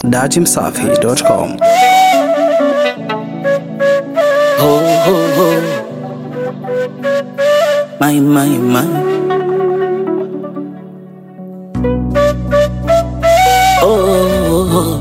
dachimsafi.com. Ho, ho, ho. My, my, my. Oh, oh, oh.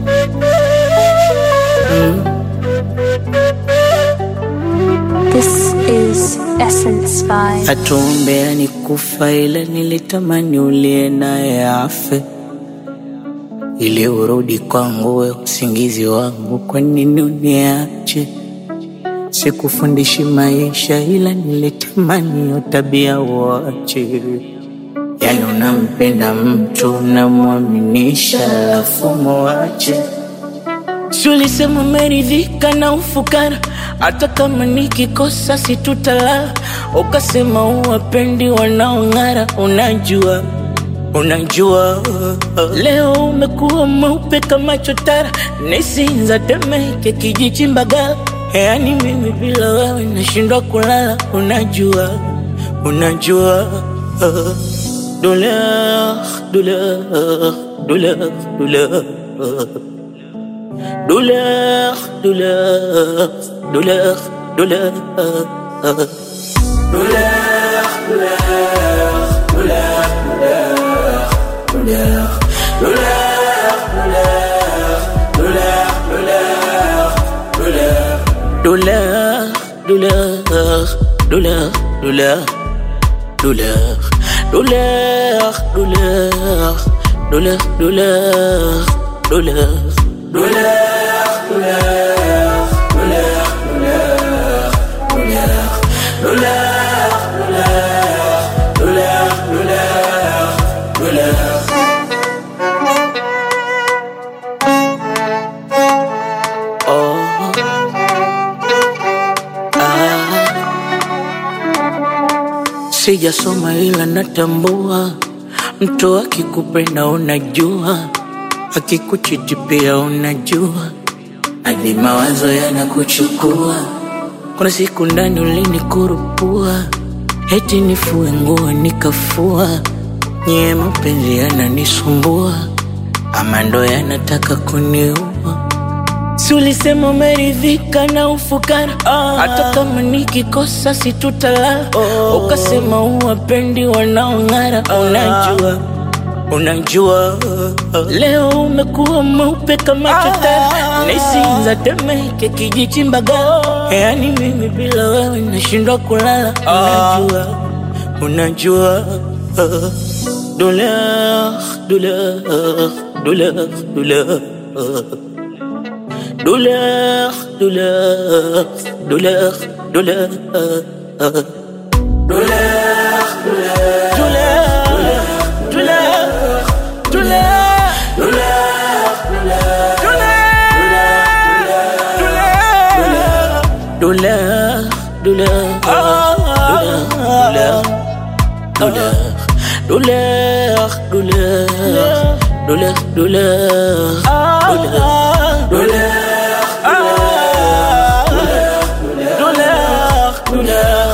This is Essence by Atuombea ni kufa, ila nilitamani ulie naye afe, ili urudi kwangu, we usingizi wangu. Kwa nini uniache? Sikufundishi maisha, ila nilitamani hiyo tabia uache. Yani unampenda mtu unamwaminisha, alafu muache. Si ulisema umeridhika na ufukara, hata kama nikikosa situtalala. Ukasema uwapendi wanaong'ara, unajua unajua. Leo umekuwa mweupe kama chotara, nisinza Temeke, kijiji Mbagala. Yani mimi bila wewe nashindwa kulala, unajua unajua. Douleur, douleur, douleur, douleur. Douleur, douleur, douleur, douleur. Douleur, douleur, douleur, douleur, douleur, douleur, douleur, douleur, douleur, douleur. Oh, ah. Sijasoma ila natambua, mtu akikupenda unajua, akikuchiti pia unajua, hadi mawazo yanakuchukua. Kuna siku ndani ulinikurupua, eti nifue nguo nikafua, nyie mapenzi yananisumbua, ama ndo yanataka kuniua. Si ulisema umeridhika na ufukara, hata kama nikikosa situtalala. Ukasema uwapendi wanaong'ara, unajua unajua. Leo umekuwa mweupe kama chotara, nisinza Temeke, kijiji Mbagala. Yani mimi bila wewe nashindwa kulala, unajua unajua. Douleur, douleur, douleur, douleur. Douleur, douleur, douleur, douleur. Douleur, douleur, douleur. Douleur, douleur, douleur, douleur, douleur, douleur, douleur, douleur, douleur, douleur, douleur,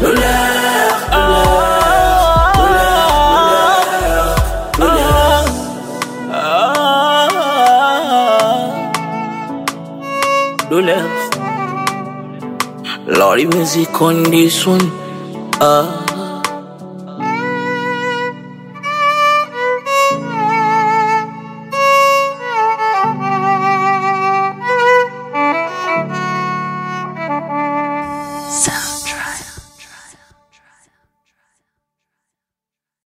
douleur. Lordy music on this one. Ah. Sound.